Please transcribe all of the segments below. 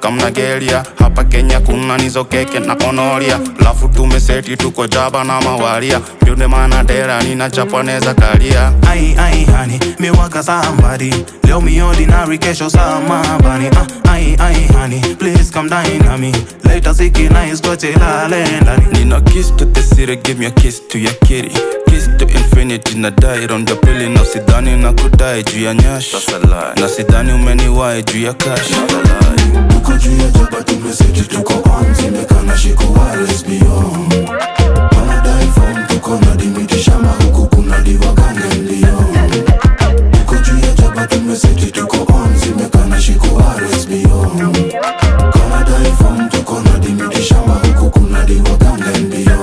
kamna geria hapa kenya kuna nizo keke na konoria lafu tumeseti tuko jaba na mawaria ndio maana dera nina japaneza kalia Ai, ai, honey, me waka somebody. Leo me ordinary, kesho samabani. Ah, ai, ai, honey, please come dine on me. Later siki na iskoche lale ndani. Nina kiss to the city, give me a kiss to your kitty Kiss to infinity na die round the pili na sidhani na kudai juu ya nyash na sidhani umeniwai juu ya cash Tuko juu ya jaba tumeseti tuko on zimekana shiko wireless beyond Wanadai form tuko na dimiti shamba huku kuna diva gange ndio Tuko juu ya jaba tumeseti tuko on zimekana shiko wireless beyond Wanadai form tuko na dimiti shamba huku kuna diva gange ndio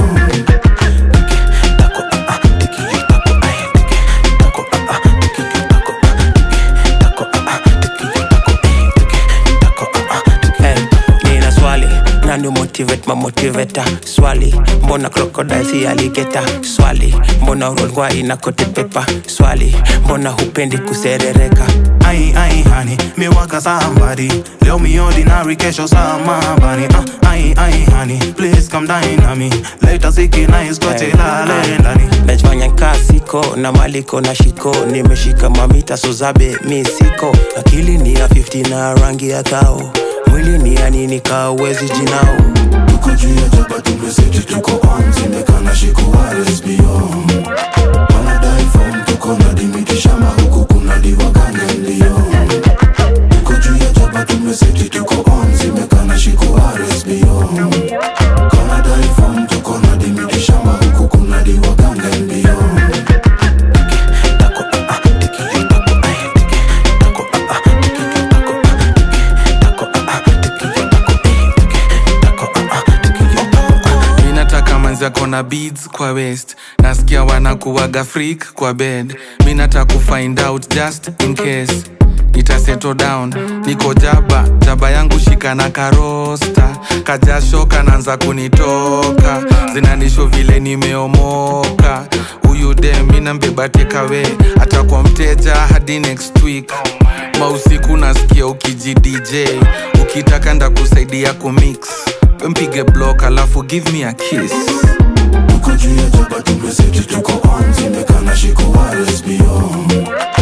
Hey, nina swali nani motivate ma motivator swali mbona crocodile si alligator swali mbona urolngwa ina kote pepa swali mbona hupendi kuserereka Ai, ai, honey, me waka somebody. Leo me ordinary, kesho samabani. Ah, ai, ai, honey, please come dine on me. Later siki na iskoche lale ndani. najifanya kasiko na maliko na shiko nimeshika mamita sozabe mi siko akili ni ya 50 na rangi ya thao mwili ni ya nini kawezi jinao Tuko juu ya jaba tumeseti tuko on zimekana shiko wireless beyond Wanadai form tuko na dimiti shamba huku kuna diva gange ndio Tuko juu ya jaba tumeseti tuko on zimekana shiko wireless beyond Wanadai form tuko na dimiti shamba huku kuna diva gange ndio mi nataka manzako na beads kwa west nasikia wanakuwaga freak kwa bed mi nataka kufind out just in case nita settle down niko jaba jaba yangu shika na karosta kajasho kanaanza kunitoka zinanisho vile nimeomoka huyu de mina mbeba tekawe atakuwa mteja hadi next week mausiku nasikia ukiji dj ukitaka ndakusaidia kumix mpige block alafu give me a kiss Tuko juu ya jaba tumeseti tuko on zimekana shiko wireless beyond